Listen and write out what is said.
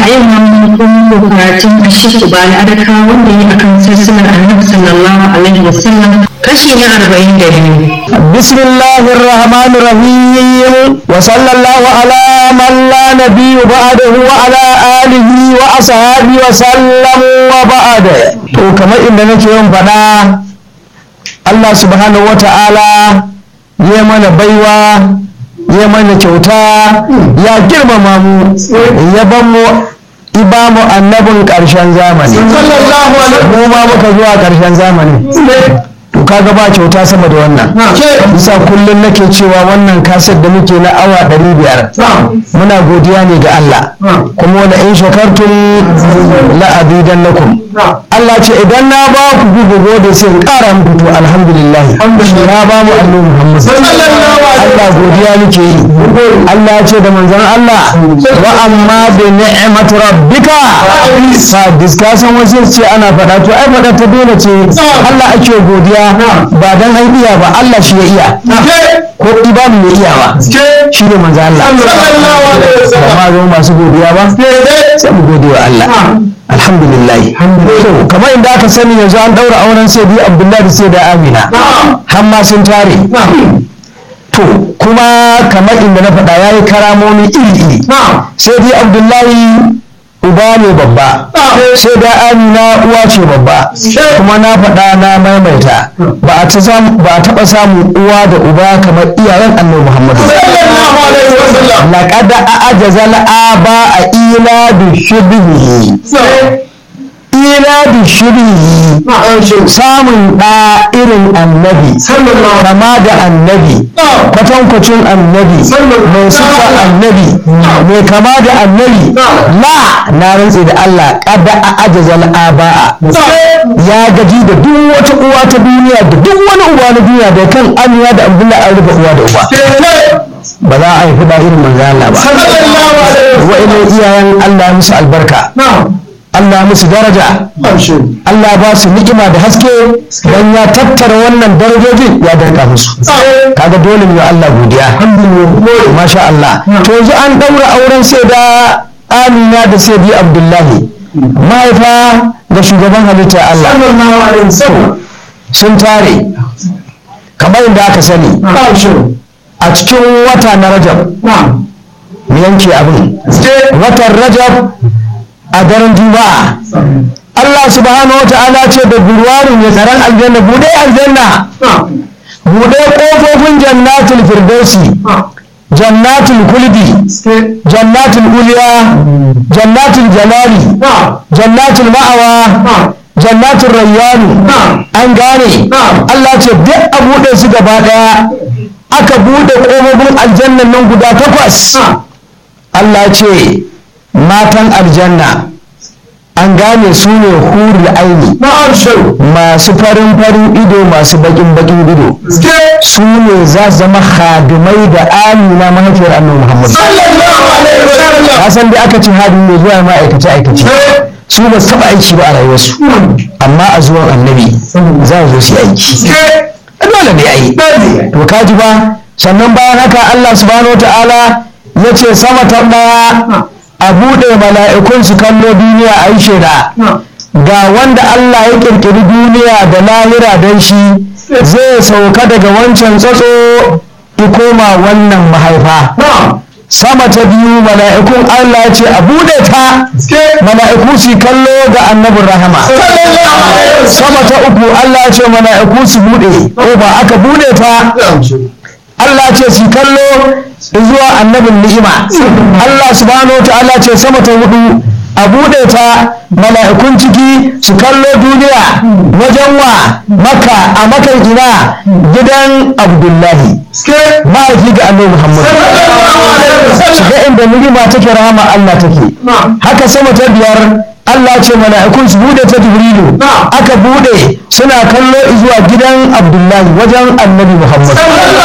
yau ma mun kuma karatun Ashik Ubali Adaka wanda yi akan sassanar Annabi sallallahu alaihi wasallam kashi na arba'in da biyu. بسم الله الرحمن الرحيم وصلى الله على من لا نبي بعده وعلى آله وأصحابه وسلم وبعد to kamar inda nake yin faɗa Allah subhanahu wa ta'ala ya mana baiwa ya mana kyauta ya girmama mu ya ban mu iba mu annabin ƙarshen zamani mu ma muka zuwa ƙarshen zamani to kaga ba kyauta sama da wannan bisa kullum nake cewa wannan kasar da muke na awa ɗari biyar muna godiya ne ga Allah kuma wani in shakartun la'abidan lakum Allah ce idan na ba ku gugu gode sai in ƙara muku to alhamdulillah na ba mu annabi Muhammad Allah godiya nake yi Allah ya ce da manzon Allah wa amma bi ni'mat rabbika fa diskasan wasu ce ana faɗa to ai faɗa ta dole ce Allah ake godiya ba dan an iya ba Allah shi ya iya ko ibanu ya iya ba shi ne manzo Allah ba ma zo masu godiya ba sai mu gode wa Allah alhamdulillah to kamar inda aka sani yanzu an daura auren sai bi Abdullahi sai da Amina har ma sun tare to kuma kamar inda na faɗa yayi karamomi iri iri sai bi Abdullahi uba ne babba sai da amina uwa ce babba kuma na faɗa na maimaita ba a taɓa samun uwa da uba kamar iyayen annabi muhammadu laƙada a ajazal aba a ila da shirbihi ila da shirbihi samun ɗa irin annabi kama da annabi kwatankwacin annabi mai sifa annabi mai kama da annabi la na rantse da Allah kada a ajazal aba'a ya gaji da duk wata uwa ta duniya da duk wani uwa na duniya da kan amiya da abdullahi an rufe uwa da uba ba za a haifi da irin manzo Allah ba wa'annan iyayen Allah musu albarka Allah musu daraja Allah ba su ni'ima da haske dan ya tattara wannan darajojin ya danka musu kaga dole mu Allah godiya masha Allah to yanzu an daura auren sai da Amina da sai bi Abdullahi mahaifa da shugaban halitta Allah sun tare kamar yadda aka sani a cikin wata na Rajab mu yanke abin watan Rajab a daren juma'a Allah subhanahu wata'ala ce da burwarin ya tsaron aljanna bude aljanna bude kofofin jannatul firdausi jannatul kulbi jannatul uliya jannatul jalali jannatul ma'awa jannatul rayyanu an gane Allah ce duk a bude su gaba daya aka bude kofofin aljannan nan guda takwas Allah ce matan aljanna an gane su ne hurul aini masu farin farin ido masu bakin bakin ido su ne za su zama hadimai da amina mahaifiyar annabi muhammad san da aka ce hadin ne zuwa ma'aikace aikace su ba su taba aiki ba a rayuwarsu amma a zuwan annabi za su zo su aiki dole ne a yi to kaji ba sannan bayan haka allah subhanahu wa ta'ala ya ce sama ta ɗaya a buɗe mala'ikun su kallo duniya a yi shaida ga wanda Allah ya ƙirƙiri duniya da lahira don shi zai sauka daga wancan tsatso koma wannan mahaifa sama ta biyu mala'ikun Allah ya ce a buɗe ta mala'iku su kallo ga annabin rahama sama ta uku Allah ya ce mala'iku su buɗe ko ba aka buɗe ta Allah ce su kallo zuwa annabin ni'ima Allah subhanahu ta'ala ce sama ta hudu a buɗe ta mala'ikun ciki su kallo duniya wajen wa maka a makan ina gidan abdullahi ma'aiki ga annabi muhammad shiga inda ni'ima take rahama Allah take haka sama ta biyar Allah ce mala'ikun su bude ta Jibrilu aka bude suna kallo zuwa gidan Abdullahi wajen Annabi Muhammad